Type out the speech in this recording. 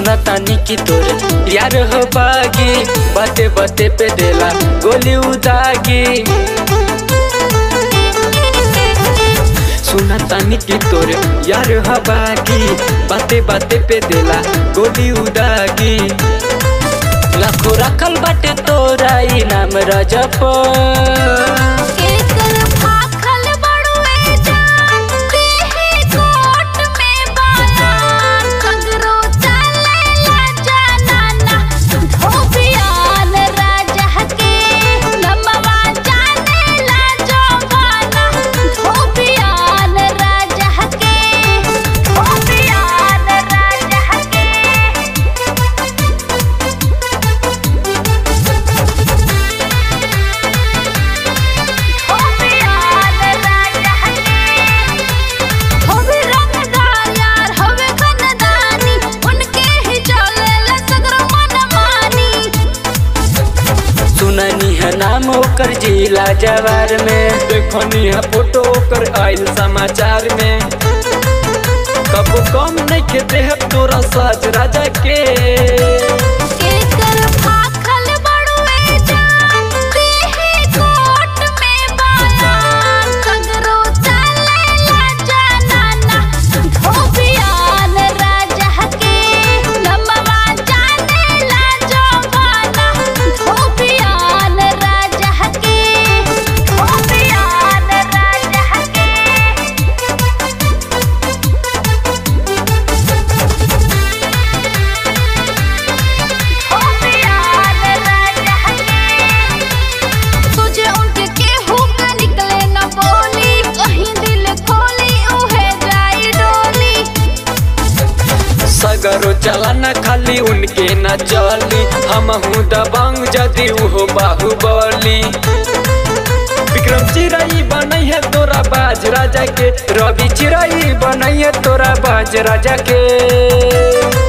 सुना तानी की तोरे यार हो बागी बाते बाते पे देला गोली उदागी सुना तानी की तोरे यार हो बागी बाते बाते पे देला गोली उदागी लाखो रखल बाटे तोरा इनाम रजप एकर भाखल बड़ुए जान देहि कोट में बालान कगरो चलेला जनाना धोबियान राजा के नमवा जानेला जवाना धोबियान राजा के धोबियान राजा के होवे रंगदार यार होवे बनदानी उनके ही चलेला सगरो मनमानी सुननी है नाम ओकर जिला जवार में देखनी है फोटो ओकर आइल समाचार में कबो कम नहीं के देह तोरा साज राजा के एकर भाखल बड़ुए जान देहि कोट में बालान सगरो चलेला जनाना धोबियान राजा के नमवा जानेला जवाना धोबियान राजा के धोबियान राजा के धोबियान राजा के तुझे उनके केहू का निकले न बोली कहीं दिल खोली उहे जाई डोली सगरो चला न खाली उनके न चली हम हूँ दबंग जदि उहो बाहुबली विक्रम चिराई बनई है तोरा बाज राजा के रवि चिराई बनई है तोरा बाज राजा के